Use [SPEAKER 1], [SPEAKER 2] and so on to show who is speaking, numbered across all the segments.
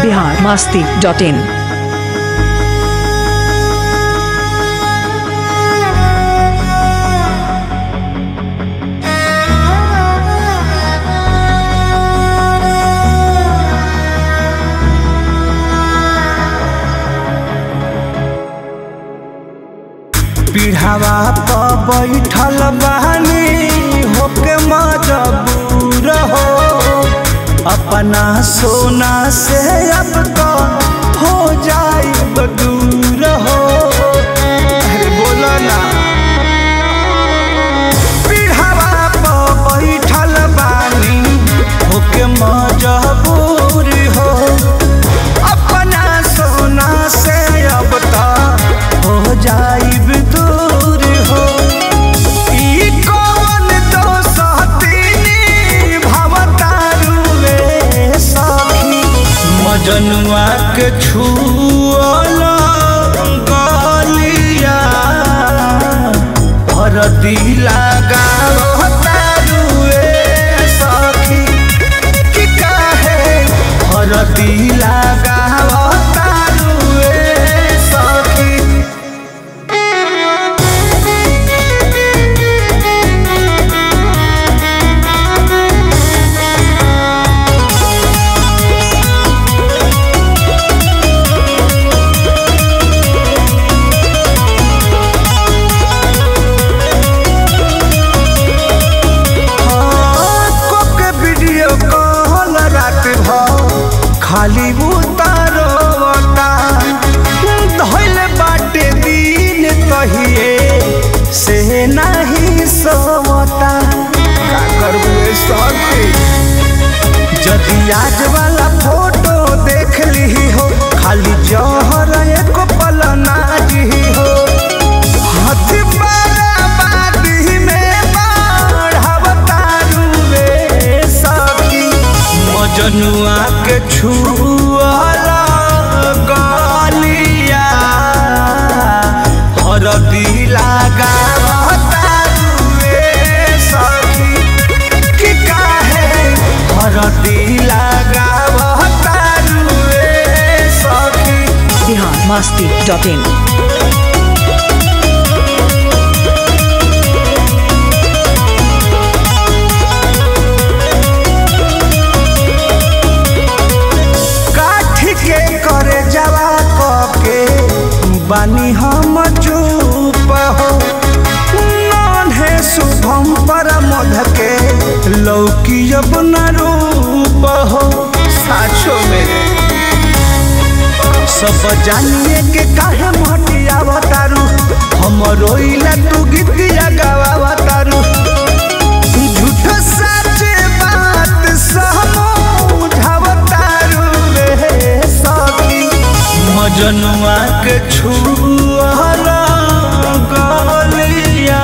[SPEAKER 1] Bihar Masti dot in
[SPEAKER 2] पीढ़ावा पर बैठल बानी होके मजबूर हो अपना सोना से अब तो हो जाई दूर हो अरे बोलो ना पीढ़ावा पर बैठल बानी होके मजबूर हो अपना सोना से अब तो हो जाइब दूर हो ई कौन तो सहतीनी भवतारुए सखी मजनुआ के छुअल गलिया भरती लगावतारुए सखी कि काहे हरदी लगावतारुए सखी के वीडियो कॉल रात भर खाली उतारोता धैल बाटे दिन कहिए से नहीं सोता का करबे सखी जदि आज वाला फोटो देख ली हो खाली जहर एक पल नाजी हो हाथ बाराबादी में बढ़ावतारुए सखी मजनुआ के छुअला गलिया हरदी लगावतारुए सखी कि काहे हरदी लगावतारुए सखी
[SPEAKER 1] बिहार मास्ती डॉट इन
[SPEAKER 2] काठी के करे जवा के बानी हम चुप हो नॉन है शुभम पर मध के लौकी अब न रूप हो साचो में सब जानिए के काहे मटिया बतारू हम रोइला तू गीतिया गावा झूठ सच बात समझावतारू रे सखी मजनुआ के छुअला गलिया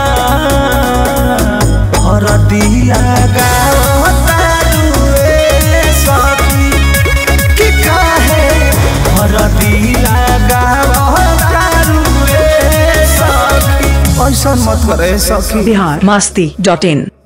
[SPEAKER 2] हरदिया गावतारू रे सखी कि काहे हरदिया गावतारू रे सखी ऐसा मत करे सखी
[SPEAKER 1] बिहार मास्ती डॉट इन